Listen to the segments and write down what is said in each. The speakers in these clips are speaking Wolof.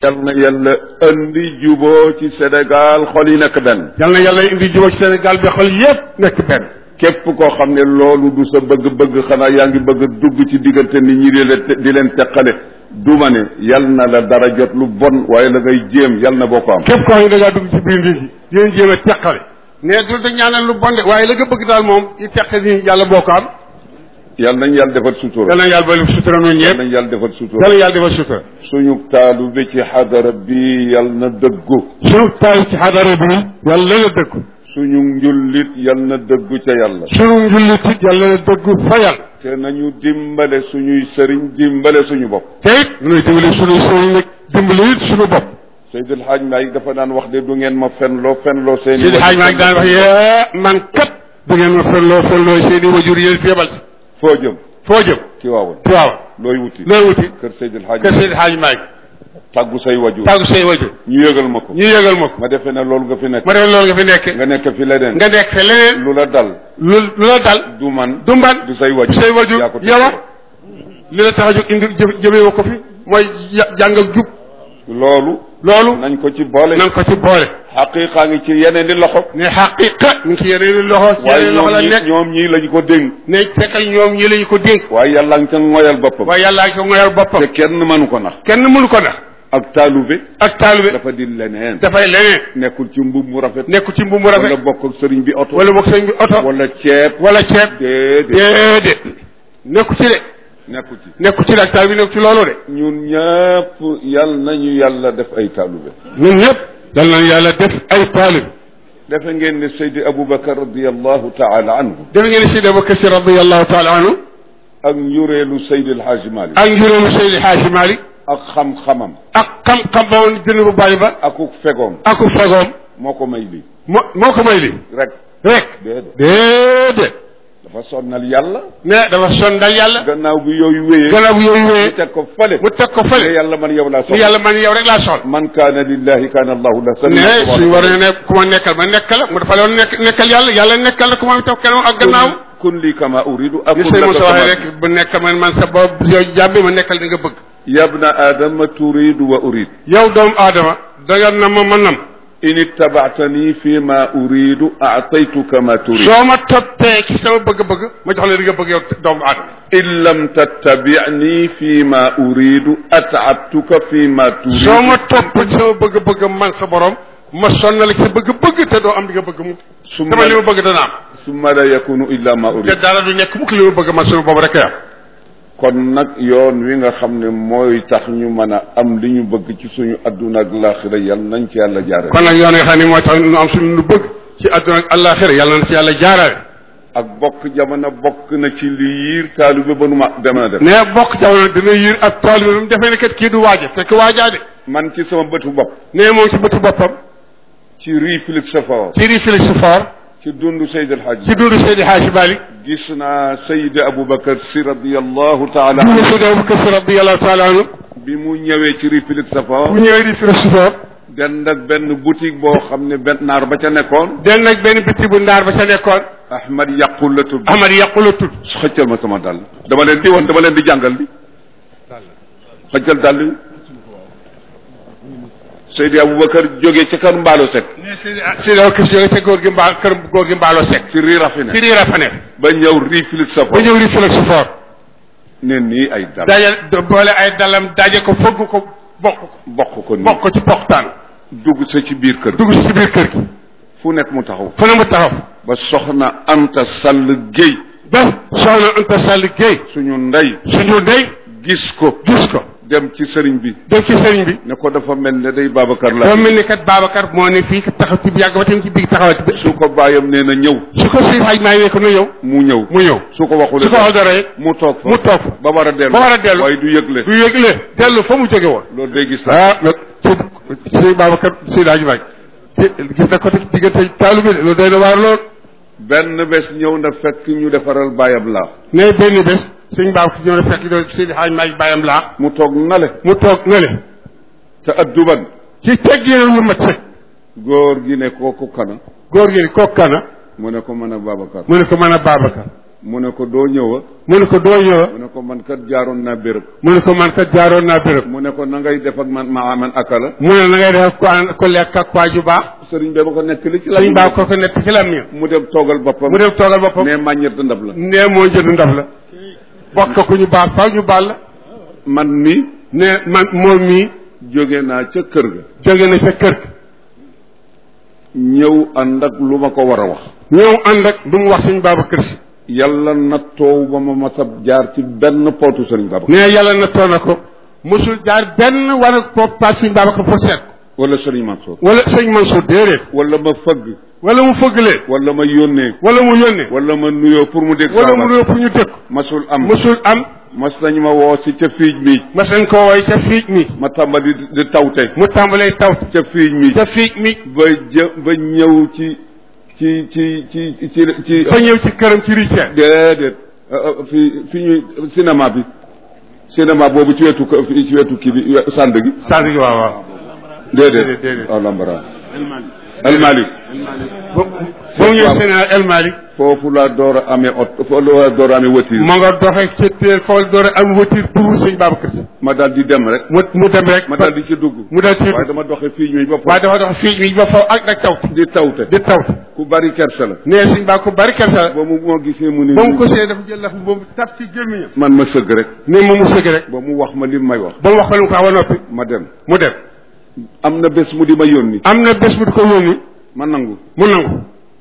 yal na yàlla andi juboo ci Sénégal xol yi nekk benn yal na yàlla indi jubóo ci Sénégal bi xol yépp nekk benn képp koo xam ne loolu du sa bëgg-bëgg xanaa yaa ngi bëgg a dugg ci diggante nit ñi di leen di leen teqale duma ne yal na la dara jot lu bon waaye la ngay jéem yal na boo ko am képp koo xam ne da ngaa dugg ci biir nit ñi di leen jéem a teqale ne du da ñaanal lu bon de waaye la nga bëgg daal moom di teqale ni yàlla boo ko am yal nañ yàlla defal sutura yal na yàlla ba sutura noonu yal ñëpp nañ yàlla defal sutura yal na yàlla defal sutura suñu taalu bi ci xadara bi yal na dëggu sunu taal ci xadara bi yàlla na dëggu suñu njullit yal na dëggu ca yàlla sunu njullit it yàlla na dëggu fa yàlla te nañu dimbale suñuy sëriñ dimbale suñu bopp te it nuy dimbali sunu sëriñ nag dimbali it sunu bopp Seydil Hadj Malick dafa daan wax de du ngeen ma fenloo fenloo seen Seydi Hadj Malick daan wax yee man kat da ngeen ma fenloo fenloo seeni wajur yéen fi yebal si foo jëm foo jëm ci waawoon Tiwaawan looy wuti looy wuti kër Seydil Hadj kër Seydi Hadj Malick tàggu say wajur tàggu say wajur ñu yëgal ma ko ñu yëgal ma ko ma defee ne loolu nga fi nekk ma def loolu nga fi nekke nga nekk fi leneen nga nekk fe leneen lu la dal lu lu la dal du man du mban du say wajur say wajur yaa ko teg yow li la tax a jóg indi jë jëmee ko fi mooy ya- jàng ak jub loolu loolu nañ ko ci boole nan ko ci boole xaqiiqaa ngi ci yeneen di loxo ne xaqiqa mi ngi ci yeneen loxo ci waaye yeneen loxo ñoom la ñi nekk ñoom ñii lañ ko dénk ne fekkal ñoom ñi lañu ko dénk waaye yàlla nga ca ngoyal boppam waaye yàllaa ko ngoyal boppam te kenn mënu ko nax kenn mënu ko nax ak taalube ak taalibe dafa di leneen dafay leneen nekkul ci mbub mu rafet nekku ci mbubu wala rafet bokk ak sëriñ bi oto wala bokk sëñ bi oto wala ceeb wala ceeb déedéet déedéet nekku ci de nekku ci nekku ci de ak taalibe nekku ci loolu de ñun ñëpp yal nañu yàlla def ay taalube ñun ñëpp dal nañ yàlla def ay taalibe defe ngeen ne Seydi Aboubacar radiallahu taala anhu def ngeen Seydi Abubakar Si radiallahu taala anhu ak njureelu Seydi El Hadji Malick ak njuróomu Seydi Hadji Malick ak xam-xamam ak xam-xam ba woon jënd bu bàyyi ba akuk fegoom aku fagoom moo ko may lii moo moo ko may li rek rek déedéet déedéet dafa sonnal yàlla ne dafa sondal yàlla gannaaw bi yooyu wéyee gannaaw bu yooyu mu wéyee teg ko fale mu teg ko ne fële yàlla man yow laa ni soxla yàlla man yow rek laa soxla man kaana lillahi kaana allahu la ne suñu war ne ne ku ma nekkal ma nekkal la mu dafa loon nekk nekkal yàlla yàlla nekkal la ku ma toog kenn ak gannaaw kun li kama uridu ni akun sëñ laka Moussa waxee kama rek bu nekkal man man sa bopp yow jàmbi ma nekkal di nga bëgg yabna adama turidu wa urid yow doomu aadama danga na ma ma nam in ittabaatani fi ma uridu aataytuka ma turid soo ma toppee ci sama bëgg-bëgg ma jox la di nga bëgg yow doomu aadama in lam tattabiani fi ma uridu ataabtuka fi ma turid soo ma topp ci sama bëgg-bëgg man sa borom ma sonnal ci sa bëgg-bëgg te doo am di nga bëgg mu summa dama li ma bëgg dana am summa la yakunu illa ma te urid dara du nekk mukk li ma bëgg man sunu boobu rek am kon nag yoon wi nga xam ne mooy tax ñu mën a am li ñu bëgg ci suñu adduna ak laaxira yal nañ ci yàlla jaare kon nag yoon yi xam ne mooy tax nu am suñu lu bëgg ci àdduna ak àllaaxira yàlla na ci yàlla jaarale ak bokk jamono bokk na ci li yiir taalibe ba nu ma dem na def ne bokk jamono dina yiir ak taalibe bi mu defee ne kat kii du waaja fekk waajaa de man ci sama bëtu bopp ne moom ci bëtu boppam ci réflexe fort ci réflexe fort ci dundu Seyd El Hadj ci dundu Seydi Hadji Malick gis naa Seydi Aboubacar si radiallahu taala dundu anhu Seydi Abubakar Si radiyallahu taala anhu bi mu ñëwee ci réflexe fort bu ñëwee réflexe fort dend ak benn boutique boo xam ne benn naar ba ca nekkoon den nag benn bitti bu ndaar ba ca nekkoon Ahmad yàqul la tudd Ahmad yàqula tudd xëccal ma sama dàll dama leen di woon dama leen di jàngal li xëccal dàll yi Seydi Aboubacar jógee ca kër Mbaalo Seck ne Seydi Seydi Abubakar Si jóge ca góor gi mbaa kër góor gi mbaaloo sek ci rii rafine ci riira fa nekk ba ñëw réflexe ba fort ñëw réflexe fort ne nii ay dàll daje boole ay dalam daje ko fëgg ko bokk ko bokk ko nii bokk ko ci poxtaan dugg sa ci biir kër dugg si ci biir kër gi fu nekk mu taxaw fu ne mu taxaw ba soxna Anta Sall Guèye ba soxna Anta Sall Guèye suñu ndey suñu ndey gis ko gis ko dem ci sëriñ bi dem ci sëriñ bi ne ko dafa mel ne day Babacar la dafa mel ni kat Babacar moo ne fii taxaw ci yàgg ba tamit ci biir taxawati bi su ko bàyyam nee na ñëw su ko si xaj maa ne ko na yow mu ñëw mu ñëw su ko waxul su ko wax dara it mu toog fa mu toog fa ba war a dellu ba war a dellu waaye du yëgle du yëgle dellu fa mu jóge woon loolu day gis la ah nag si si Babacar si daaji baaj gis na ko te diggante taalu bi de loolu doy na waar lool benn bés ñëw na fekk ñu defaral bàyyam laa ne benn bés suñ Babacar ñëw na fekk doon Seydi Hadj Malick bàyyam laa mu toog nale mu toog na le te adduban ci tegginu lu mat sëkk góor gi ne kooku kana góor gi ni kooku kana mu ne ko mën a Babacar mu ne ko mën a Babacar mu ne ko doo ñëwa mu ne ko doo ñëwa mu ne ko man kat jaaroon naa béréb mu ne ko man kat jaaroon naa béréb mu ne ko na ngay def ak man ma aman akala mu ne na ngay def ko ko lekk ak waa ju baax sëriñ bee ba ko nekk li ci la suñ baa ko ko nekk ci lam ña mu dem toogal boppam mu dem toogal boppam ne màññet ndab la nee moo jënd ndab la bokk ku ñu baax faw ñu baal la man mi ne man moom mii jóge naa ca kër ga jóge na ca kër ga ñëw ànd ak lu ma ko war a wax ñëw ànd ak du mu wax suñ Babacar Si yàlla na toow ba ma masab jaar ci benn pootu sëriñ Babacar nee yàlla na toona ko mosul jaar benn war a ko paas suñ Babacar fo seet ko wala sëriñ Mansour wala sëñ Mansour déedéet wala ma fëgg wala mu fëggalee wala ma yónnee wala mu yónnee wala ma nuyoo pour mu dégg wala saa mu baat. nuyoo pour ñu dëkk masul am mosul am mas nañ ma woo si ca fiij mi mas nañ ko woy ca fiij mi ma tàmbali di- di tawte mu tàmbalee taw ca fiij mi ca fiij mi ba jë ba ñëw ci ci ci ci ci ci ba ñëw ci këram ci Richard déedéet euh, euh, fi fi ñuy cinéma bi cinéma boobu ci wetu ko- fi- ci wetu kii bi we- sànd gi sànni gi waaw waaw déedéet Déedéet, déedéet. waaw lambara almalik ba ba mu ñëw Sénégal El Malick foofu laa door a amee ot foofu laa door a amee voiture ma nga doxee ca teel foofu door a am voiture pour sëñ Babacar Si ma daal di dem rek mu mu dem rek ma daal di ci dugg mu daal ci waaye dama doxe fii ñuy bopp waaye dafa dox fiij mi ba faw ak nag taw di tawte di taw ku bari kersa la nee sëñ Ba ko bari kersa la ba mu moo gisee mu ne ba mu ko see dafa jël laf boobu tap ci gémmiñam man ma sëgg rek ne moom mu sëgg rek ba mu wax ma li may wax ba mu wax ko lu mu ko wax ba noppi ma dem mu dem am na bés mu di ma yónni am na bés bu di ko yónni ma nangu mu nangu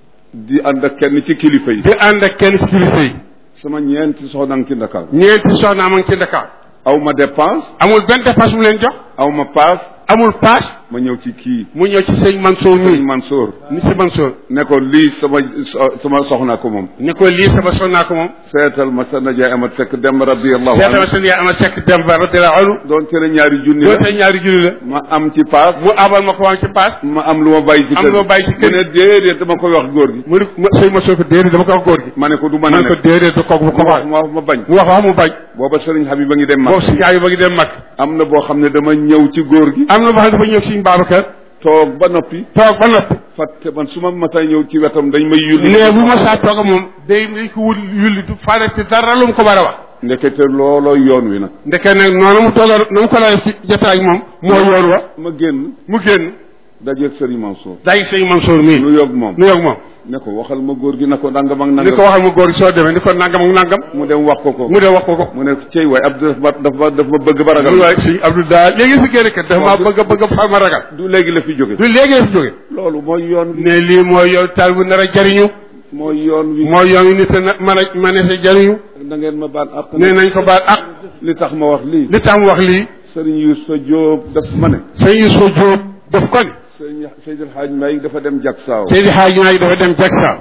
di ànd ak kenn ci kilifa yi di ànd ak kenn ci kilifa yi sama ñeenti soxna ngi ci Ndakaaru ñeenti soxna am ci Dakar aw ma dépense amul benn dépense mu leen jox aw ma paas amul paas ma ñëw ci kii mu ñëw ci sëñ Mansour sëñ mi Mansour ni si Mansour ne ko lii sama so- sama soxna ko moom ni ko lii sama soxnaa ko moom seetal ma sa najaay amat sekk dem radiyallahu seetama anhu seen yaay ama sekk dem ba radiyallahu anhu doon tere ñaari junni doo la tey ñaari junni la ma am ci paas mu abal ma ko waan ci paas ma am lu ma bàyyi ci am kër lu ma bàyyi ci kër mu ne déedéet dama koy wax góor gi mu ne ma sëñ Mansour ko déedéet dama ko wax góor gi ma ne ko du mën ma a ne ko nekk déedéet du kooku bu ko mu wax wax ma wax ma bañ mu wax wax mu bañ booba sëriñ Habib ba ngi dem ma boobu si yaay ba ngi dem mag am na boo xam ne dama ñëw ci góor gi am na boo xam ne dafa ñëw sëñ Babacar toog ba noppi toog ba noppi fàtte man su ma masaa ñëw ci wetam dañ may yulli ne bu ma saa toog ak moom day dañ ko wul yulli du farati dara lu mu ko war a wax ndekete looloo yoon wi nag ndeke nag noonu mu toogal na mu ko lay ci jotaay ak moom moo yoon wa ma génn mu génn dajeeg sëriñ Mansour day sëñ Mansour mii nu yog moom nu yoog moom ne ko waxal ma góor gi na ko nangam ak ni nangam ko waxal ma góor gi soo demee ni ko nangam ak nangam mu dem wax ko ko mu dem wax ko ko mu ne cey waay Abdou daf ma daf ma daf ma bëgg ba ragal mu waay sëñ Abdou daa léegi fi génn kat dafa maa bëgg a bëgg a fa ma ragal du léegi la fi jóge du léegi la fi jóge loolu mooy yoon wi ne lii mooy yoon taal bu nar a jariñu mooy yoon wi mooy yoon wi nit a na mën a mën a sa jariñu da ngeen ma baal ak ne nañ ko baal ak li tax ma wax lii li tax mu wax lii sëriñ Youssou Diop daf ma ne sëñ Youssou Diop daf ko ni sëriñ Seydil Hadj Mbaye dafa dem jak saaw Seydi Hadji Malick dafa dem Jaksaaw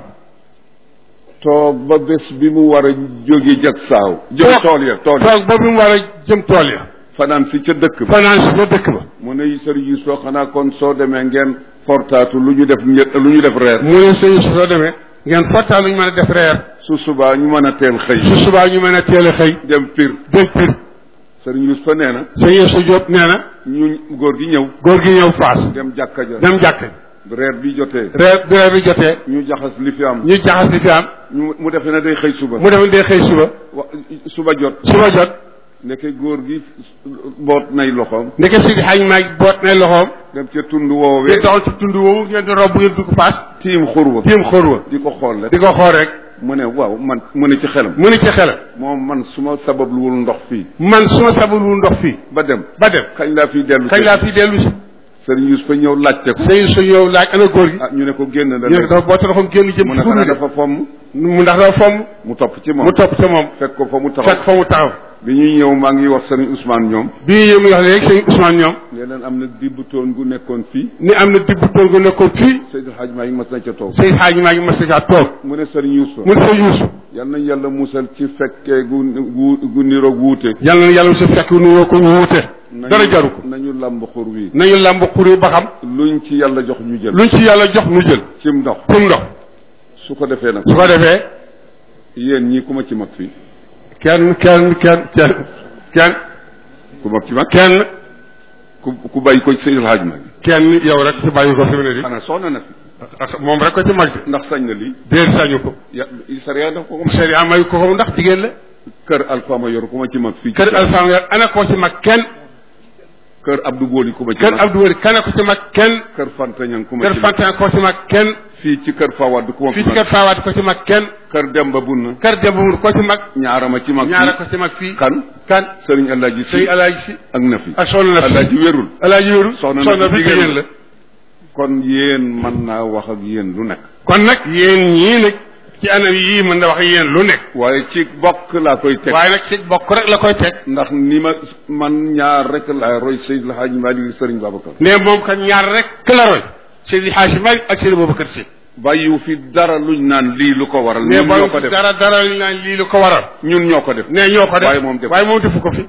toog ba bés bi mu war a jóge jak saaw jëm Toog. tool ya tool ya toog ba bi mu war a jëm tool ya fanaan si ca dëkk ba fanaan si ba dëkk ba mu ne sëriñ Youssou xanaa kon soo demee ngeen fortaatu lu ñu def ñett lu ñu def reer mu ne sëñ Youssou soo demee ngeen fottaa lu ñu mën a def reer su subaa ñu mën a teel xëy su subaa ñu mën a teel a xëy dem pir dem pir sëriñ Youssou nee na sëñ Youssou Diop nee na ñu góor gi ñëw góor gi ñëw faas dem jàkka ja dem jàkk reer bi jotee reer bi reer bi jotee ñu jaxas li fi am ñu jaxas li fi am ñu mu defe ne day xëy suba mu dem dee xëy suba wa suba jot suba jot ndeke góor gi boot nay loxoom ndeke Seydi Hadji Malick boot nay loxoom dem ca tund woowee ngeen doxal ci tund woowu ngeen di rob ngeen dugg faas tiim xurwa tiim xóor wa di ko xool rek di ko xool rek mu ne waaw man mu ne ci xelam mu ni ci xelam moom man su ma sababluwul ndox fii man su ma sabalul ndox fii ba dem ba dem kañ laa fiy dellu kañ laa fi dellu si sëriñ Youssou fa ñëw laajte ko sëñ Youssou yow laaj ana góor gi ah ñu ne ko génn na ñu ne léegi dafa boote loxoom génn jëm mu ci ne xanaa guddi dafa fomm mu ndax dafa fomm mu topp ci moom mu topp ca moom fekk ko fa mu fekk taxaw fa mu taxaw bi ñuy ñëw maa ngi wax sëriñ Ousmane ñoom bii yéen muy wax léegi sëñ Ousmane ñoom leneen am na dibb toon gu nekkoon fii ni am na dibb tool gu nekkoon fii Seydou Hadj maa ngi mas na ca toog Seydi Hadji maa ngi mas kaa toog mu ne sëriñ Youssou mu ne fa Youssou yal nañ yàlla musal ci fekkee gu gu gu niroog wuute yàlla na yàlla su fekk nu ko ñu wuute dara jaru ko nañu làmb xur wi nañu làmb xuri ba xam luñ ci yàlla jox ñu jël luñ ci yàlla jox nu jël cim ndox pour ndox su ko defee nag su ko defee yéen ñii ku ma ci mag fii kenn kenn kenn kenn kenn ku mag ci mag kenn ku ku bàyyi ko ci Seydil Hadj Malick kenn yow rek ci bàyyi ko fi mu ne di xanaa soxna na fi ak moom rek ko ci mag de ndax sañ na lii déer sañu ko ya sariya daf ko ko may sharia may ko ko ndax jigéen la kër alpha ma yor ku ma ci mag fii kër alpha nga ana koo ci mag kenn kër abdou booli ku ma ci kër mag abdou wari kana ko ci mag kenn kër fantañang ku ma kër ci mag fantan koo ci mag kenn fii ci kër fawad ku ma fii fi ci mag kër faawaat ko ci mag kenn kër demba bunna kër dembamur koo ci mag ñaara ma ci mag ñaara fii. ko ci mag fii kan kan sëriñ alaaji si sëy alaaji si ak na fi ak soxna na fi alaaji wérul alaaji wéru Soxna na soxna fi fi jigéen jigéen la. la kon yéen mën naa wax ak yéen lu nekk kon nag yéen ñii nag ci anam yii mën na wax yéen lu nekk waaye ci bokk laa koy teg waaye nag ci bokk rek la koy teg ndax ni ma man ñaar rek laa roy Seydil El Hadj Malick sëriñ Babacar ne moom kat ñaar rek la roy Seydi Hadji Malick ak Seydi Boubacar Sy bàyyiwu fi dara luñ naan lii lu ko waral ne ñun ñoo ko ba def dara dara li naan lii lu ko waral ñun ñoo ko def ne ñoo ko def waaye moom def waaye moom defu ko fi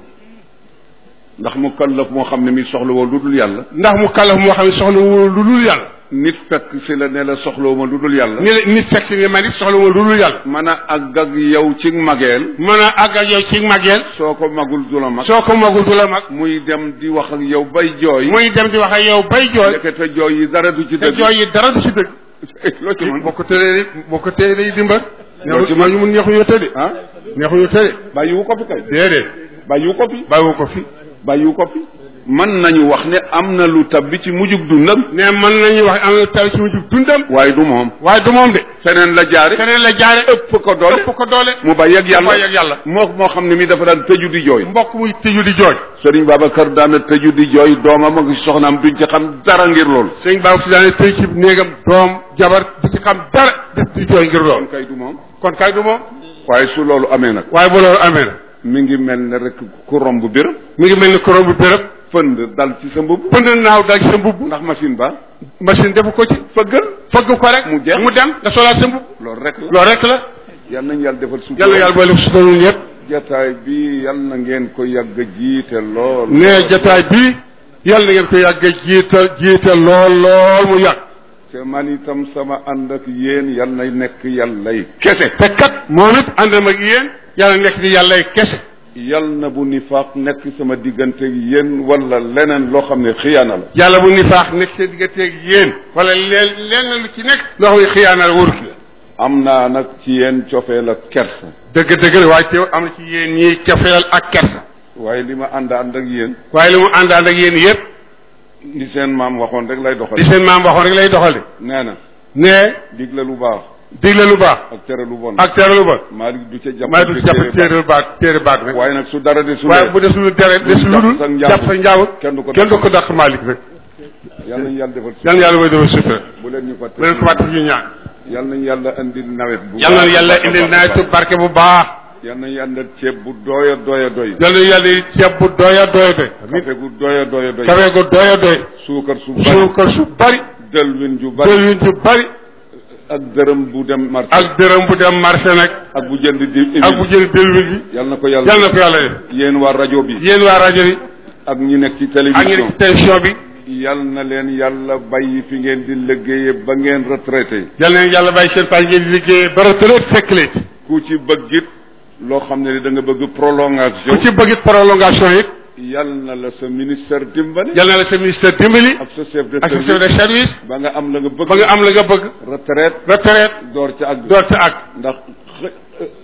ndax mu kallaf moo xam ne mi soxla woo lu dul yàlla ndax mu kàllaf moo xam ne soxla wu lu dul yàlla nit fekk si la ne la soxlawoo ma lu dul yàlla ni la nit fekk si ne man it soxla wu lu dul yàlla mën a àgg ak yow ci mageel mën a àgg ak yow ci màggeel soo ko magul du la mag soo ko magul du la mag muy dem di wax ak yow bay jooy muy dem di wax ak yow bay jooy ndekete jooy yi dara du ci te dëgg jooy yi dara du si dëgg loo ci mën boo ko tëlee boo ko tëlee day dimba Loo ci neexu ñu mun neexuñu tële ah neexuñu tële bàyyiwu ko fi kay déedéet bàyyiwu ko fi bàyyiwu ko fi bàyyiwu ko fi mën nañu wax ne am na lu tab bi ci mujjug dundam ne mën nañu wax am na taw ci mujj dundam waaye du moom waaye du moom de feneen la jaare keneen la jaare ëpp ko doole ëpp ko doole mu bàyyi ak yàlla bàyyi ak yàlla. moo moo xam ne mi dafa daan tëju di jooy mbokk muy tëju di jooy Sëriñ Babacar daana tëju di jooy doomam ak soxnaam duñ ci xam dara ngir loolu sëñ Ba si daane tëj ci néegam doom jabar du ci xam dara di di jooy ngir kon loolu kay du moom kon kay du moom waaye su loolu amee nag waaye bu loolu amee na mi ngi mel ne rek ku romb béréb mi ngi mel ni korom bu béréb fënd dal ci sa mbubb pënd naaw dal ci sa mbubb ndax machine ba machine defu ko ci fëggal fëgg ko rek Mu jeex. mu dem nga solaat sa mbubb loolu rek la loolu rek la yal nañ yàlla defal suuf yàlla yàlla boole su doon ñëpp jataay bi yal na ngeen ko yàgg jiite lool ne jataay bi yàlla na ngeen ko yàgg jiital jiital lool lool mu yàgg te man itam sama ànd ak yéen yal na nekk yàllay kese te kat moom it àndam ak yéen yàlla nekk di yàllay kese yal na bu nifaaq nekk sama diggante ak yéen wala leneen loo xam ne xiyaana la yàlla bu nifaax nekk seen digganteeg yéen wala leen leen lu ci nekk loo xam ne xiyaana la wóorut la am naa nag ci yéen cofeel ak kersa dëgg dëgg la waaye teew am na ci yéen ñiy cofeel ak kersa waaye li ma ànd ànd ak yéen waaye li mu àndaan ak yéen yëpp li seen maam waxoon rek lay doxal di seen maam waxoon rek lay doxal de nee na ne digle lu baax digle lu baax ak tere lu bon ak tere lu bon Malick du ca jàpp maa du jàpp téere baat téere baat rek waaye nag su dara de su waaye bu des lu dere des lu dul sa njaabur. jàpp sa njaabur kenn du ko kenn du ko dàq Malick rek yal nañu yàlla defal yal na yàlla mooy defal sutura bu leen ñu fàtte bu leen ko fàtte ñu ñaan yal nañu yàlla indil nawet bu yal na baax a yàlla baax a indil baax a nawetu baax. barke bu baax yal nañu yàlla ceeb bu doya doya doy yal na yàlla ceeb bu doya doya doy kafe gu doya doya doy kafe gu doya doy suukar su bari suukar su bari dëlwin ju bari dëlwin ju bari ak dërëm bu dem marché ak dërëm bu dem marché nag ak bu jënd di ak bu jël dëlwin bi yal na ko yàlla yal na ko yàlla def yéen waa rajo bi yéen waa rajo bi ak ñi nekk ci ak ñu télévision nekk ci télévision bi yal na leen yàlla bàyyi fi ngeen di liggéeye ba ngeen retraité yal na yàlla bàyyi seen page ngeen di liggéey ba retraite fekk leen ci ku ci bëgg it loo xam ne da nga bëgg prolongation ku ci bëgg prolongation it yal na la sa ministère dimbali yal na la sa ministère dimbali ak sa chef de ak sa chef service de service ba nga am la nga bëgg ba nga am la nga bëgg retraite retraite door ca ak door ca ak ndax xë-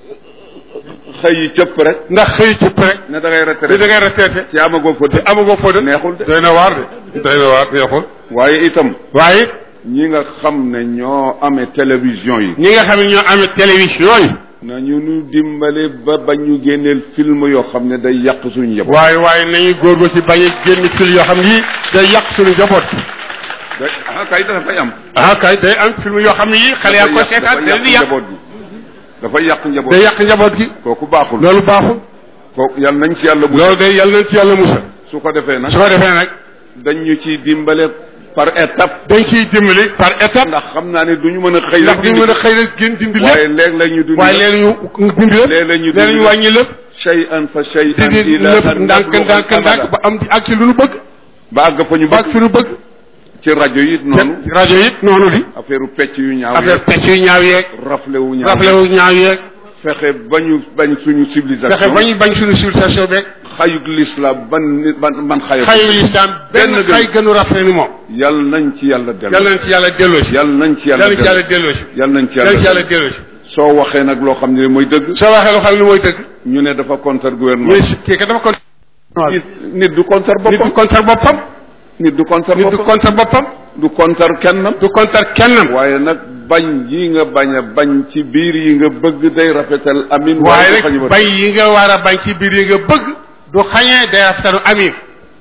xëy yi cëpp rek ndax xëy ci rek ne da ngay li da retraite ngay retraité ci amagoo fa te amagoo foo de neexul de doy na waar de doy na waar neexul waaye itam waaye it ñi nga xam ne ñoo amee télévision yi ñi nga xam ne ñoo amee télévision yi nañu nu dimbale ba ba ñu génneel film yoo xam ne day yàq suñu yëpp waaye waaye nañu góorgóorlu ci bañ a génn fil yoo xam ni day yàq suñu njaboot day ah kay dafa fay am ah kay day am film yoo xam ne yii xale yaa ko seetaan dafa day di yàq yàq njaboot gi dafa yàq njaboot day yàq njaboot gi kooku baaxul loolu baaxul kooku yal nañ ci yàlla bu loolu day yàlla nañ ci yàlla musal su ko defee nag su ko defee nag dañ ñu ci dimbale par étape dañ ciy dimbali par étape ndax xam naa ne duñu mën a xëy ndax rek duñ dindi mën a xëy rek gën dindi waaye lépp léeg la ñu dund waaye leen ñu dindi lépp léeg-léeg ñu leen ñu dindi wàññi lépp shay'an fa shay'an dindi ila lépp an ndànk nabluga ndànk ndànk al-amala. ba am ak ci lu nu bëgg ba àgg fa ñu ba ak bëgg fi nu bëgg ci rajo yi noonu te rajo it noonu li affaire pecc yu ñaaw affaire yeeg pecc yu ñaaw yeeg rafle wu ñaaw rafle wu ñaaw yeeg fexe bañu bañ suñu civilisation fexe ba ñu bañ suñu civilisation beeg xayug l'islam ban nit ban man xayu xayu lislaam benn Benn gën. xay gënu rafet ni moom yal nañ ci yàlla dellu yàlla nañ ci yàlla delloo si yal nañ ci yàlla yàlla nañ ci yàlla dellu delloo si yal nañ ci yàlla nañ ci yàlla yàlla dellu delloo si soo waxee nag loo xam ne mooy dëgg soo waxee loo xam ne mooy dëgg ñu ne dafa contre ñu gouvernement ne si kii kat dafa kon nit nit du contre nit du boppam contre boppam nit du contre nit du boppam contre boppam du contre kennam du contre kennam waaye nag bañ yi nga bañ a bañ ci biir yi nga bëgg day rafetal amin waaye du rek xañu ba- bañ yi nga war a bañ ci biir yi nga bëgg du xañee day rafetlu amin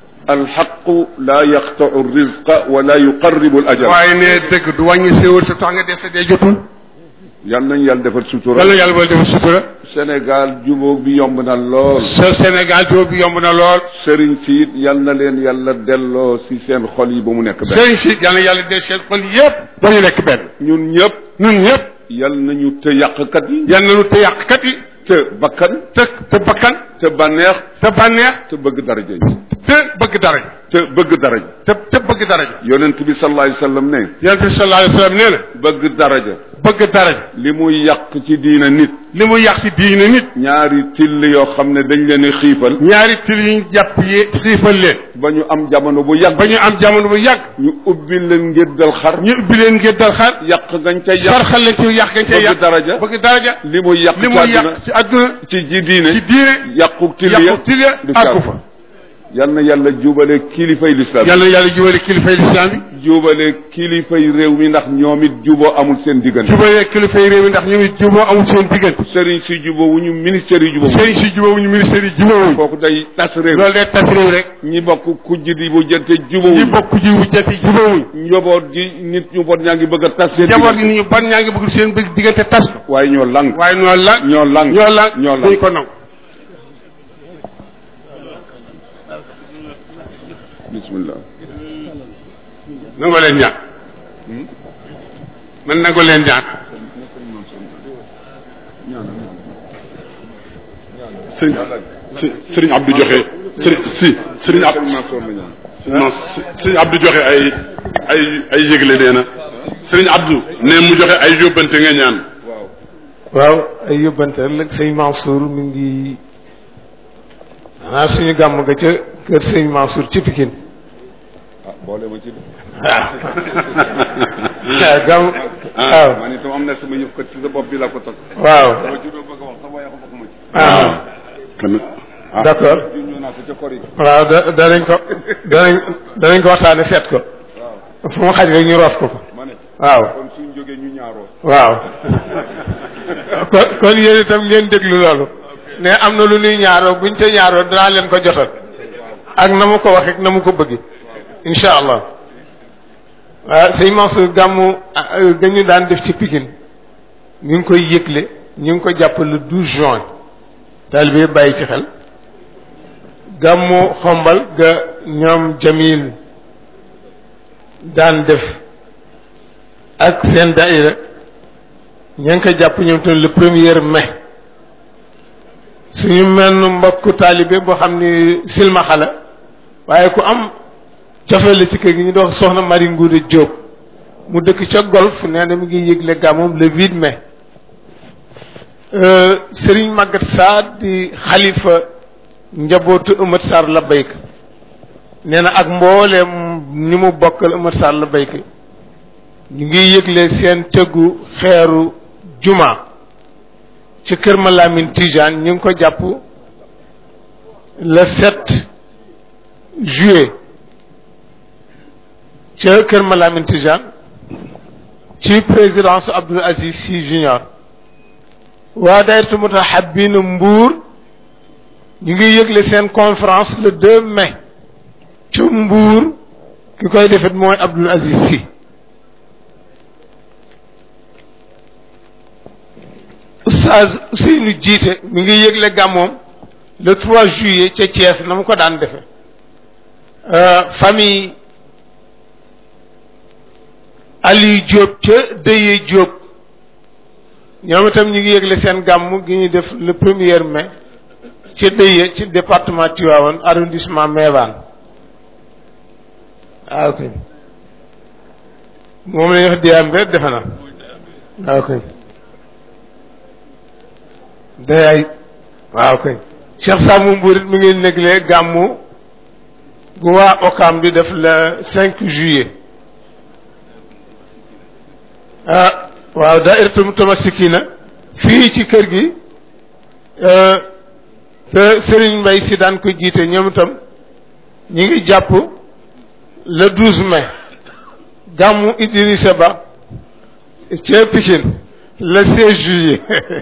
alxaqu la yaqtau rizqa wala yuqarribu al ajal waaye ne dëgg du wàññi séwal sa tax nga dese dee jotul yal nañ yàlla defal sutura yàlla yàlla boole defal sutura Sénégal jubóog bi yomb na lool sa Sénégal joo bi yomb na lool sëriñ si it yal na leen yàlla delloo si seen xol yi ba mu nekk benn sëriñ si yàlla yàlla dee seen xol yépp ba ñu nekk benn ñun ñëpp ñun ñëpp yal nañu te yàqkat yi yal nañu te yàqkat yi te bakkan te te bakkan te bànneex te bànneex te bëgg daraja yi te bëgg daraja te bëgg daraja te te bëgg daraja yonent bi sallallahu alayhi wa sallam ne yonent bi sallallahu alayhi wa sallam nee na bëgg daraja bëgg daraja li muy yàq ci diina nit li mu yàq ci diine nit ñaari till yoo xam ne dañ leen a xiifal ñaari til yi ñu jàpp yi xiifal leen ba ñu am jamono bu yàgg ba ñu am jamono bu yàgg ñu ubbi leen ngir dal xar ñu ubbi leen ngir dal xar yàq gañ ca yàq sarxal leen ci yàq gañ cay bëgg yàq daraja bëgg daraja li muy yàq li ci muy àdduna yàq ci àdduna ci ji diine ci diine yàqu till ya yàqu til ya du àggu caabi. fa yal na yàlla jubale kilifay lislaam yàlla yàlla jubale kilifay lislaam bi jubale kilifay réew mi ndax ñoom it juboo amul seen diggante jubale kilifay réew mi ndax ñu ngi juboo amul seen diggante sëriñ si juboo wu ñu ministère yi juboo sëriñ si jubóowuñu ministère yi jubóowuñu kooku day tas réew loolu day tas réew rek ñi bokk kujj di bu jënte ñi jubóowuñ bokk ji wujjati jubóowuñ njaboot gi nit ñu bon ñaa ngi bëgg a tas seen njaboot gi diggante ni ñu ban ñaa ngi bëgg seen bëgg diggante tas ko waaye ñoo lang waaye ñoo la ñoo lang ñoo la ñoo lang duñ ko nangu bismillah nangoo leen ñaan man nangoo leen ñaan sëriñ si sëriñ Abdou joxe sëriñ si sëriñ Ab non sëriñ Abdou joxe ay ay ay yëgle nee na sëriñ Abdou ne mu joxe ay yóbbante nga ñaan waaw ay yóbbante ëllëg sëñ Mansour mi ngi xanaa suñu gàmm ga ca kër sëñ Mansour ci Pikine ah boole ma ci de waaw waaw gàmm waaw man itam am na sama yëf kat ci sa bopp bi la ko toj waaw dama ci doon bëgg a wax sax waaye xamuma ci ah kon ah d'accord ñu naa ko ca kor yi waaw da danañ ko danañ danañ ko waxtaane seet ko fu mu xaj rek ñu roof ko ko ma ne waaw kon suñ jógee ñu ñaaroo waaw kon kon yéen itam ngeen déglu loolu ne am na lu ñuy ñaaroo buñ ca ñaaroo danaa leen ko jotal ak na mu ko waxee ak na mu ko bëgg incha allah waaw sëñ Mansour gàmmu ga ñu daan def ci Pikine ñu ngi koy yëgle ñu ngi ko jàpp le 12 juin taalibe yëpp bàyyi ci xel gàmmu xombal ga ñoom Jamil daan def ak seen daïra ña ngi ko jàpp ñoom tamit le premier mai suñu menn mbokku taalibe boo xam ni silmaxa la waaye ku am cofe la ci kër gi ñu doon soxna Marie Ngoude Diop mu dëkk ca golf nee na mi ngi yëgle gàmmoom le 8 mai Serigne Maguette Sarr di xalifa njabootu Ëmat Sarr la bayk nee na ak mbooleem ni mu bokkal Ëmat Sarr la bayk ñu ngi yëgle seen tëggu xeeru juma ci kër ma Lamine Tijane ñu ngi ko jàpp le 7 juillet ca kër ma Lamine Tijane ci présidence Abdoul Aziz Sy Junior waa dayratu mutahabbin Mbour ñu ngi yëgle seen conférence le 2 mai ci Mbour ki koy defet mooy Abdoul Aziz Sy Oustaz Ousseynou jiite mi ngi yëgle gàmmoom le 3 juillet ca Thiès na mu ko daan defe famille Aliou Diop ca Deye Diop ñoom itam ñu ngi yëgle seen gàmm gi ñu def le premier mai ca Deye ci département Tivaouane arrondissement Méouane waaw kay moom la ñuy wax Diambe defe na waaw kay day ay waaw kay Cheikh Samou Mburit mi ngi négle gàmmu bu waa Okam di def le cinq juillet ah waaw dairatum tamasikina fii ci kër gi te Serigne Mbaye si daan ko jiite ñoom itam ñi ngi jàpp le douze mai gàmmu Idrissa Ba ca Pikine le seize juillet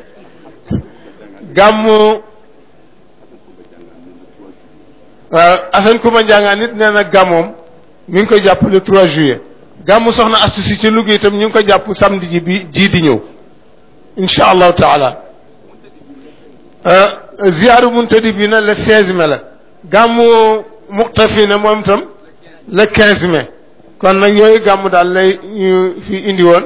gàmmu waaw Assane Kouma Ndiangaan nit nee na gàmmoom mi ngi koy jàpp le trois juillet gàmmu soxna astu si ci Louga itam ñu ngi ko jàpp samedi ji bi jii di ñëw incha allahu taala ziyaaru muntadi bi na le seize mai la gàmmu muqtafina moom itam le quinze mai kon nag yooyu gàmmu daal lay ñu fi indi woon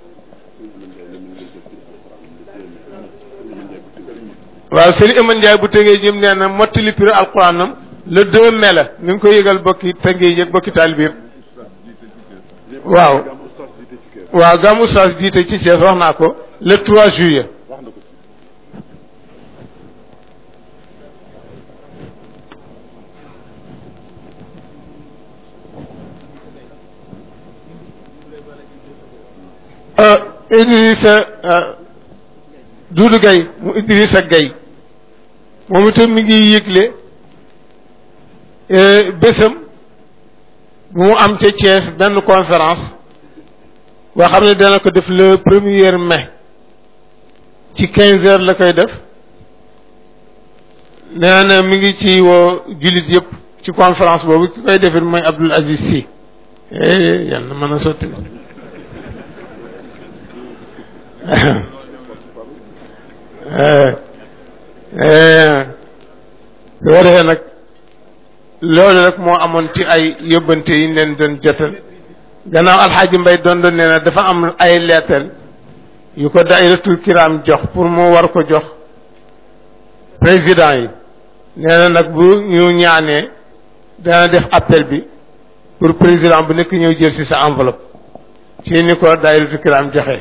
waaw sëriñ Aman Ndiaye bu tëngee jëm nee na mottali pire alquranam le deux mai la ñu ngi koy yëgal bokki tëngee yëg bokki taalibe yëpp waaw waaw gàmmu Oustaz jiite ci Thiès wax naa ko le trois juillet Idrissa Doudou Gaye mu Idrissa Gaye moom itam mi ngi yëgle bésam bu mu am ca Thiès benn conférence boo xam ne dana ko def le premier mai ci quinze heures la koy def nee na mi ngi ci woo jullit yëpp ci conférence boobu ki koy defit mooy Abdoul Aziz Sy yal na mën a sotti su ko defee nag loolu rek moo amoon ci ay yóbbante yi ñu leen doon jotal gannaaw alxaaji mbay doon doon nee na dafa am ay leetal yu ko dairatul kiram jox pour mu war ko jox président yi nee na nag bu ñu ñaanee dana def appel bi pour président bu nekk ñëw jël ci sa enveloppe ci ni ko dairatul kiram joxe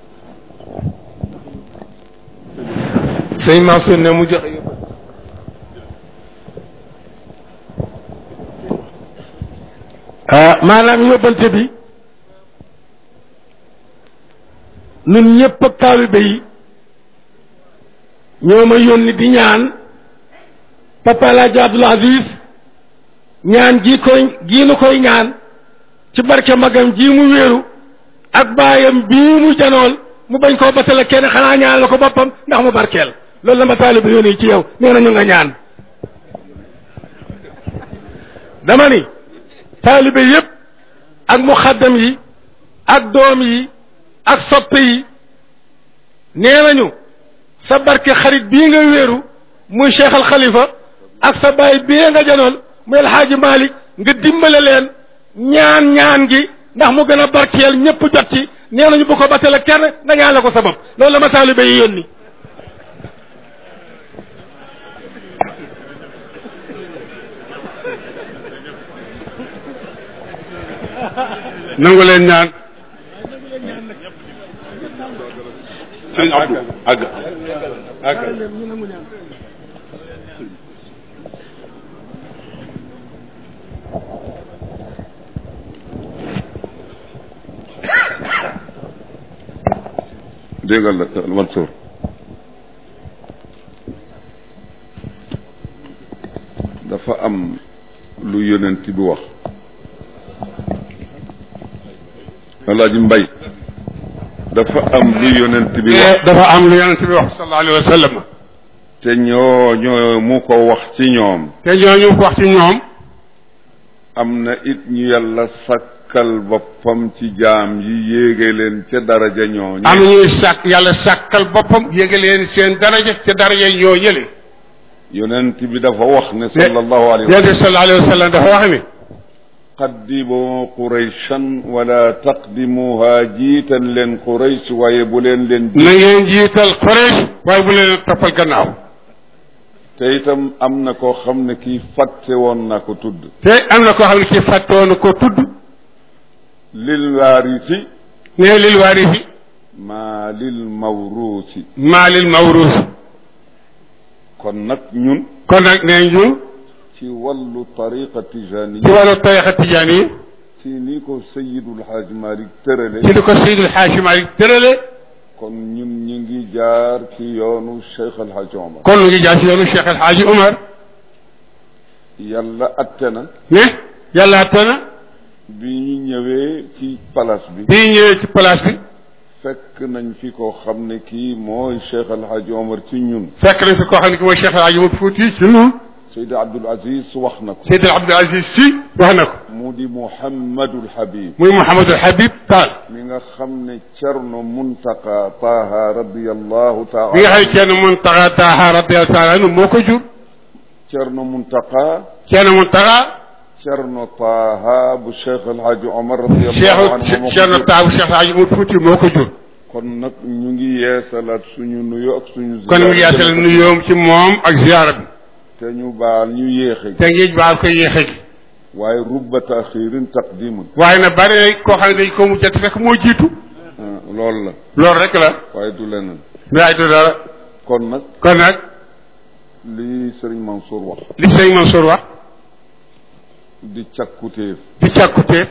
sëñ Mansour ne mu joxe yóbbal maanaam yóbbante bi nun ñëpp ak taalibe yi ñoo ma yónni di ñaan papa Alaaji Abdul Aziz ñaan gii koy gii nu koy ñaan ci barke magam ji mu wéeru ak baayam bii mu janool mu bañ koo batale kenn xanaa ñaan la ko boppam ndax mu barkeel loolu la ma taalibe yónni ci yow nee na ñu nga ñaan dama ni taalibe yépp ak muxaddam yi ak doom yi ak soppe yi nee nañu sa barke xarit bii nga wéeru muy cheikh al xalifa ak sa baay bii nga janoon muy alxaaji malik nga dimbale leen ñaan ñaan gi ndax mu gën a barkeel ñëpp jot ci nee nañu bu ko batale kenn nga ñaan la ko sabab loolu la ma taalibe yi yónni nangu leen ñaan sëñ Abdou àgg àgg déggal la Mansour dafa am lu yonent bi wax alaaji mbay dafa am lu yonent bi wax dafa am lu yonent bi wax sallallahu alayhi wa sallam te ñoo ñoo mu ko wax ci ñoom te ñooñu wax ci ñoom am na it ñu yàlla sàkkal boppam ci jaam yi yéege leen ca daraja ñooñu am ñuy sàkk yàlla sàkkal boppam yéege leen seen daraja ca daraja ñoo ñële yonent bi dafa wax ne sallallahu alayhi wa yonent bi sallallahu alayhi wa sallam dafa wax ni qaddimu qurayshan wala taqdimuha jiital leen quraysh waaye bu leen leen na ngeen jiital Quraysh waaye bu leen toppal gannaaw te itam am na koo xam ne kii fàtte woon na ko tudd te am na koo xam ne kii fàtte woon ko tudd lil waarisi ne lil waarisi maa lil mawruusi maa lil mawruus kon nag ñun kon nag nee ñu ci wàllu tariqa tijani ci wàllu tarixa tijaan yi ci ni ko sayidul xaaj malik tërale ci li ko Seydil Xaaji Maalik tërale kon ñun ñu ngi jaar ci yoonu cheikh alxaaj omar kon lu ngi jaar ci yoonu Cheikh El Hadji Omar yàlla atte na ne yàlla atte na bi ñu ñëwee ci palace bi bii ñëwee ci place bi fekk nañ fi ko xam ne kii mooy cheikh alxaaj omar ci ñun fekk nañ fi koo xam ne ki mooy Cheikh El Hadji Omar Fuuti ci ñun Seydi Abdul Aziz wax na ko Seydil Abdul Aziz Si wax na ko mu di Muhammadul Habib muy Mouhamadul Habib Taal mi nga xam ne Cerno Muntaqa Taha radiyallahu taala bi nga xam ne kenn Muntaxa Taaha radiyallahu taala anhu moo ko jur Cerno Muntaqa kenn Muntaxa Cerno Taha bu Cheikh El Hadj Omar radiyallahu anhu Cheikh moo ko Cerno jur. Taabu Cheikh El Hadji Omar Fuuti moo ko jur kon nag ñu ngi yeesalaat suñu nuyu ak suñu kon mu ngi yaasal nuyoom ci moom ak ziyaara bi te ñu baal ñu yéexe te ngi baal ko yéexe gi waaye rubba taxirin taqdimun waaye nag bari na koo xam ne dañ ko mujjati fekk moo jiitu ah, loolu la loolu rek la waaye du leneen waaye du dara kon nag kon nag li Serigne Mansour wax li sëñ Mansour wax di càkkutéef di càkkutee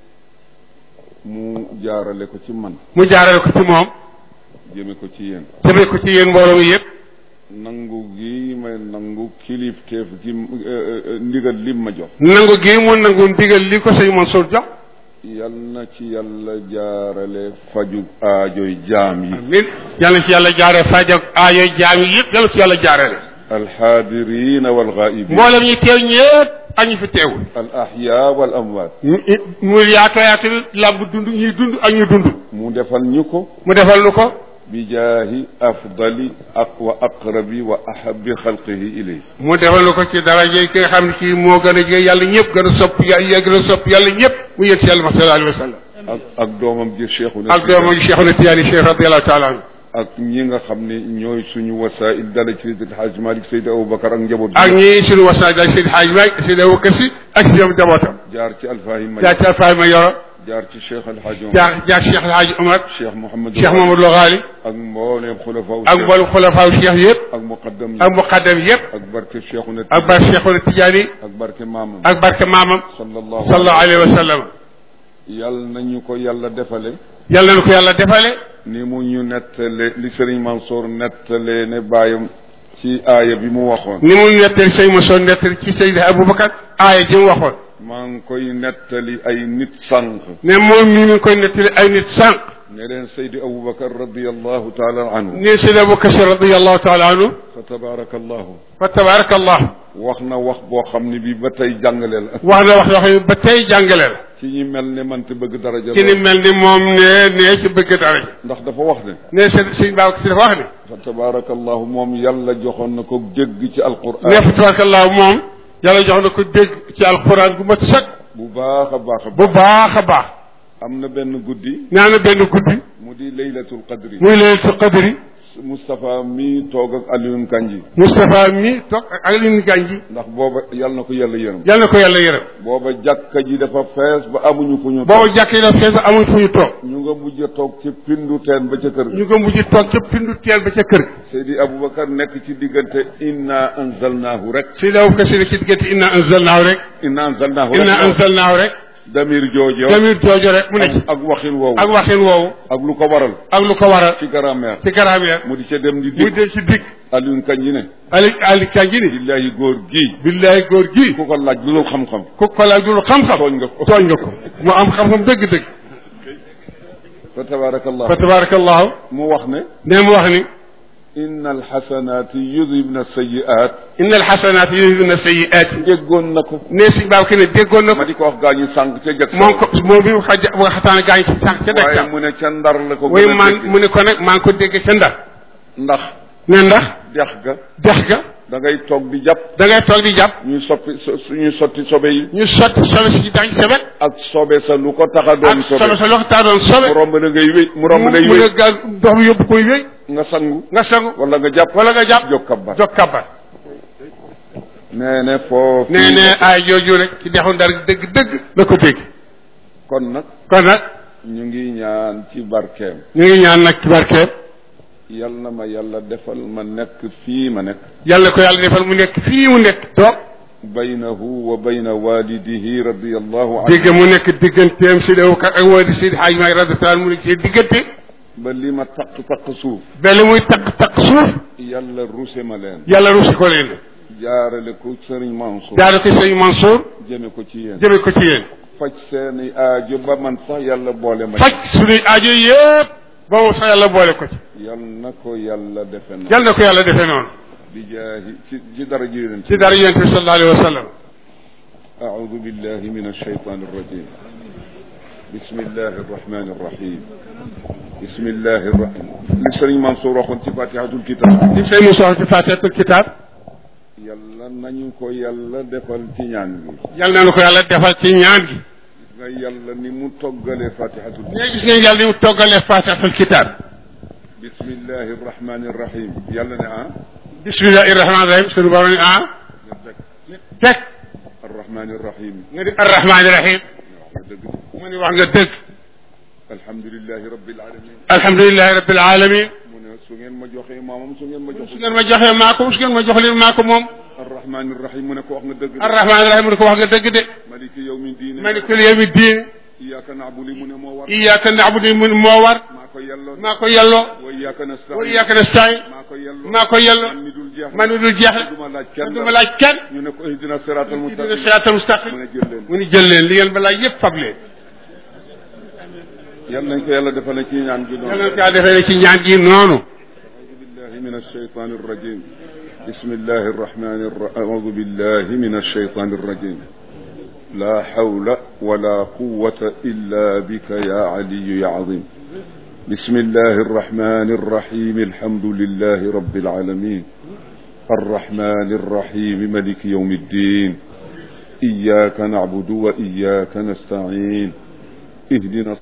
mu jaarale ko ci man mu jaarale ko ci moom jëme ko ci yéen jëmee ko ci yéen mbooloo mi yëpp nangu gi may nangu kilifteef gi eh, eh, ndigal lim ma jox nangu gi mu nangu ndigal li ko sëñ Mansour jox yal na ci yàlla jaarale faju aajoy jaam yi amin yàlla ci yàlla jaaree fajag aayo jaam yi yëpp yàlla ci yàlla jaarale alxaadirina walxaayibin mboolem ñi teew ñëpp ak ñi fi teewul al ahya wal amwaat mu yaatoo yaatu làmb dund ñuy dund ak ñu dund mu defal ñu ko mu defal nu ko bi jaahi afdali ak wa aqrabi wa ahabi xalqihi ilay mu defal nu ko ci daraje ki nga xam ne kii moo gën a jege yàlla ñëpp gën a sopp yàlla gën a sopp yàlla ñëpp mu yëg ci yàlla sallallahu alayhi wa sallam ak ak doomam ji cheikhuna ak doomam Cheikhuna Tijaani Cheikh radiyallahu taala anhu ak ñi nga xam ne ñooy suñu wasail dala ci Seydi Hajj Malik Seydi Aboubacar ak njaboot ak ñi suñu wasaay daal Seydi Hadj Malick Seydi Abubakar Si ak si ñoom jabootam jaar ci alfahim jaar ci Alfaay ma yoro jaar ci cheikh alhaj Omar jaar jaar Cheikh El Hadj Omar cheikh Mouhamed Cheikh Mamadou Lo Ghali ak mbooleem xulafa ak mboolem xulafaaw Cheikh yëpp ak muqaddam yi ak muqaddam yëpp ak barke cheikhuna ak barke Cheikhuna Tijaani ak barke maamam ak barke maamam sallallahu sallallahu alayhi wa sallam yal nañu ko yàlla defale yàlla na ko yàlla defale ni mu ñu nettale li Serigne Mansour nettale ne bàyyam ci aaya bi mu waxoon ni mu nettali sëñ Mansour nettali ci Seydi Aboubacar aaya ji mu waxoon maa ngi koy nettali ay nit sànq ne moom mii mi ngi koy nettali ay nit sànq ne leen Seydi Aboubacar radiallahu taala anhu ne Seydi Aboubacar Si radiyallahu taala anhu fa tabaraka allahu fa tabarakallahu wax na wax boo xam ne bi ba tey jàngale la wax na wax yoo xam ne ba tey jàngale la ci ñi mel ne man te bëgg daraja ci ni lool. mel ni moom ne ne ci bëgg dara ji ndax dafa wax ne ne sëñ sëñ Babacar Si dafa wax ne fa tabaraka allahu moom yàlla joxoon na ko dégg ci alquran ne fa tabarakallahu moom yàlla jox na ko dégg ci alxuraan gu mat sëkk bu baax a baax a bu baax baax a baax am na benn guddi nee na benn guddi mu di laylatul qadri muy laylatul qadri Moustapha mi toog ak Alioune Kanji Moustapha mi toog ak Alioune Ganji ndax booba yàlla na ko yàlla yërëm yàlla na ko yàlla yërëm booba jàkka ji dafa fees ba amuñu fu ñu boobu jàkk yi daf fees amuñ fu ñu toog ñu nga mujj a toog ci pindu teen ba ca kër ga ñu ko mujj toog ca pindu teel ba ca kër ga Seydi Aboubacar nekk ci diggante inna anzalnaahu rek si daw ka si ci diggante inna anzalnaahu rek inna anzalnaahu rek inna anzalnaahu rek damir joojo damir joojo rek mu ne ci ak waxin woowu ak waxin woowu ak lu ko waral ak lu ko waral ci grammaire ci grammaire mu di ca dem di muy dig dem ci digg Alioune Kanji ne ali ali Kanji ni billahi góor gii billaay góor gi ku ko laaj lu dul xam-xam ku ko laaj dul xam-xam tooñ nga ko tooñ nga ko mu am xam-xam dëgg-dëgg fa tabarakallah fa tabarakallahu mu wax ne ne mu wax ni inna alxasanati yudhibna sayiat inna alxasanaati yudhibna sayiaati déggoon na ko ne si baab ki ne déggoon na ma ko di ko wax gaa ñi sànq ca jag moom ko moom bi mu xaja bu nga xataane gaañ ci sànq ca waaye dëkk mu ne ca ndar la ko way gën a man dégg. mu ne ko nag maa ngi ko dégg ca ndar ndax ne ndax dex ga dex ga da ngay toog di jàpp da ngay toog di jàpp ñuy soppi so- suñuy sotti sobe yi ñu sotti sobe si dañ sobe ak sobe sa lu ko tax a doon ak sobe sobe sa loxo taa doon mu sobe romb na ngay wéy mu romb mu lay mu ne wéy gal ndox mi yóbbu koy wéy nga sangu nga sangu wala nga jàpp wala nga jàpp jóg kabbar jog kabar nee ne foofu nee ne ay jooju rek ci dexu ndar dëgg-dëgg la ko dégg kon nag kon nag ñu ngi ñaan ci barkeem ñu ngi ñaan nag ci barkeem yal na ma yàlla defal ma nekk fii ma nekk yàlla ko yàlla defal mu nekk fii mu nekk toog baynahu wa bayna walidihi radiallahu anhu dégg mu nekk digganteem si dew kat ak wadi Seydi Hadj Maay radiyallahu anhu mu nekk ci diggante ba li ma taq taq suuf benn muy takk takk suuf yàlla ruse ma leen yàlla ruusi ko leen jaarale ko sëriñ Mansour jaare ko sëñ Mansour jëme ko ci yéen jëme ko ci yéen faj seeni aajo ba man sax yàlla boole ma faj suñuy aajo yëpp ba mu sax yàlla boole ko ci yal na ko yàlla defe na yàlla na ko yàlla defee noonu bi jaahi ci ci dara ji leen ci dara yonent bi sallallahu alayhi wa sallam أعوذ بالله من الشيطان الرجيم بسم الله الرحمن الرحيم بسم الله الرحمن لسرين منصور أخوان فاتحة الكتاب li sëñ Moussa ci Faatihatul Kitaab yàlla nañu ko yàlla defal ci ñaan bi yàlla na ko yàlla defal ci ñaan gi gis nga yàlla ni mu toggalee fatihatul mais gis ngeen yàlla ni mu toggalee Faatihatul Kitaab bismillahi rahmani rahim yàlla ne ah bismillahi rahmaani rahim suñu borom ni ah nga teg teg arrahmani rahim nga di arrahmaani rahim wax nga dëgg mu ni wax nga dëgg alhamdulilahi rabbil alamin alhamdulilahi rabbil alamin mu ne su ngeen ma joxee maamam su ngeen ma su joxee ngeen ma joxee maa ko su ngeen ma jox leen maa ko moom arrahmani rahim mu ne ko wax nga dëgg arrahmaani rahim mu ne ko wax nga dëgg de maliki yawmi diine malikul yawmi diin iyyaka na'budu mu ne moo war iyyaka na'budu mu moo war maa ko yelloo maa ko yelloo wa iyyaka nasta'in wa iyyaka nasta'in maa ko yelloo maa ko yelloo man mi dul jeex man mi dul jeex du ma laaj man kenn du ma laaj kenn ñu ne ko ihdina siratal dina mustaqim siraatal mustaqim mu ne jël leen mu ni jël leen li ngeen balaa yëpp fab leen yal nañ ko yàlla defal ci ñaan gi yàlla noonu na ko defee ne ci ñaan gi noonu بالله من الشيطان الرجيم بسم الله الرحمن الرحيم أعوذ بالله من الشيطان الرجيم لا حول ولا قوة إلا بك يا علي يا عظيم بسم الله الرحمن الرحيم الحمد لله رب العالمين الرحمن الرحيم ملك يوم الدين إياك نعبد وإياك نستعين اهدنا